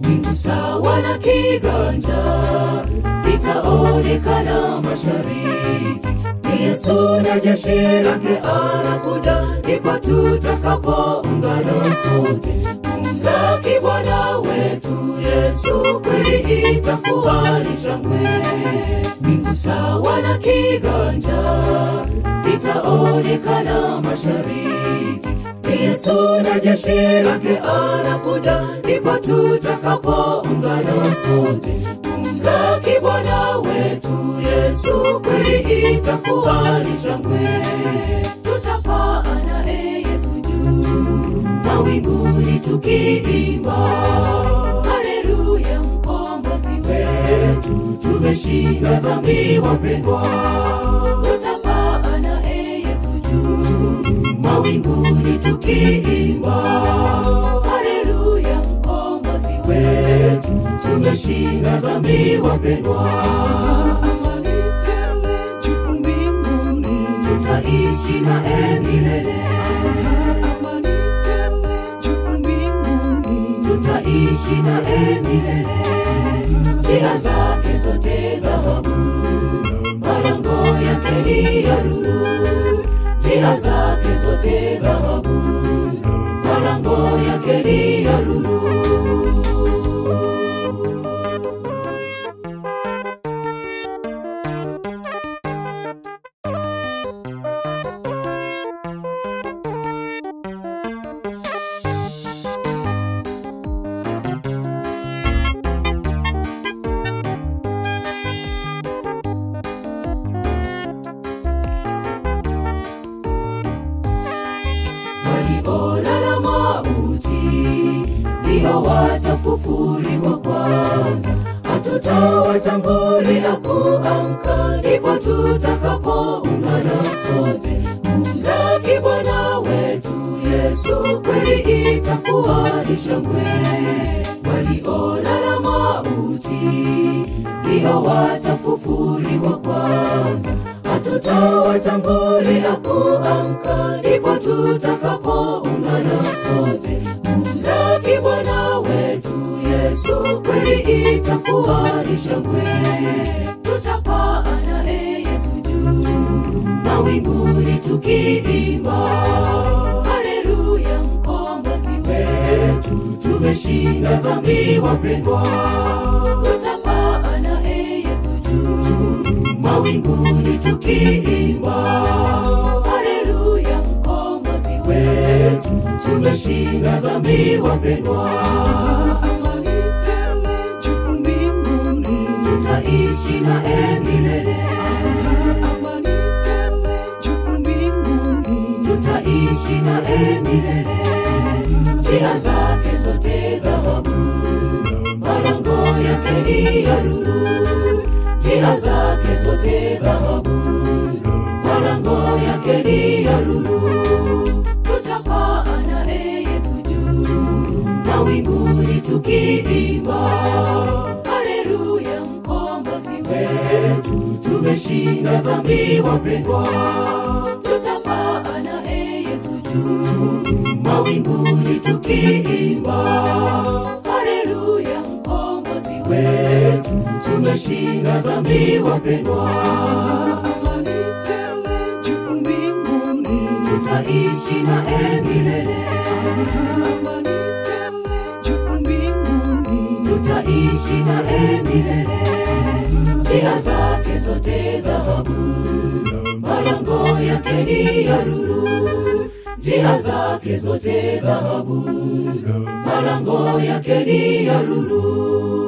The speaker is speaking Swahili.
mbingu sawa na kiganja vitaonekana mashariki ni yesu na jeshi lake anakuja ndipo tutakapoungana sote kumlaki bwana wetu yesu kweli itakuwa ni shangwe mbingu sawa na kiganja vitaonekana mashariki ni yesu na jeshi lake anakuja ndipo tutakapoungana sote kumlaki bwana wetu yesu kweli itakuwa ni shangwe tutapaa naye yesu juu mawinguni tukiimba haleluya mkombozi wetu tumeshinda dhambi wapendwa tutapaa naye yesu juu mawinguni tukiimba haleluya mkombozi wetu tumeshinda dhambi wapendwa tutaishi naye milele tutaishi naye milele njia zake zote dhahabu malango yake ni ya lulu njia zake zote dhahabu malango yake ni ya lulu waliolala mauti ndio watafufuliwa kwanza hatutawatangulia kuamka ndipo tutakapoungana sote kumlaki bwana wetu yesu kweli itakuwa ni shangwe waliolala mauti ndio watafufuliwa kwanza hatutawatangulia kuamka ndipo tutakapoungana sote kumlaki bwana wetu yesu kweli itakuwa ni shangwe tutapaa naye yesu juu mawinguni tukiimba haleluya mkombozi wetu tumeshinda dhambi wapendwa tutapaa naye yesu juu mawinguni tukiimba haleluya mkombozi wetu tumeshinda dhambi wapendwa tutaishi naye milele tutaishi naye milele njia zake zote dhahabu malango yake ni ya lulu njia zake zote dhahabu malango yake ni ya lulu tutapaa naye yesu juu mawinguni tukiimba haleluya mkombozi wetu tumeshinda dhambi wapendwa tutapaa naye yesu juu mawinguni tukiimba haleluya mkombozi wetu tumeshinda dhambi wapendwa tutaishi naye milele tutaishi naye milele njia zake zote dhahabu malango yake ni ya lulu njia zake zote dhahabu malango yake ni ya lulu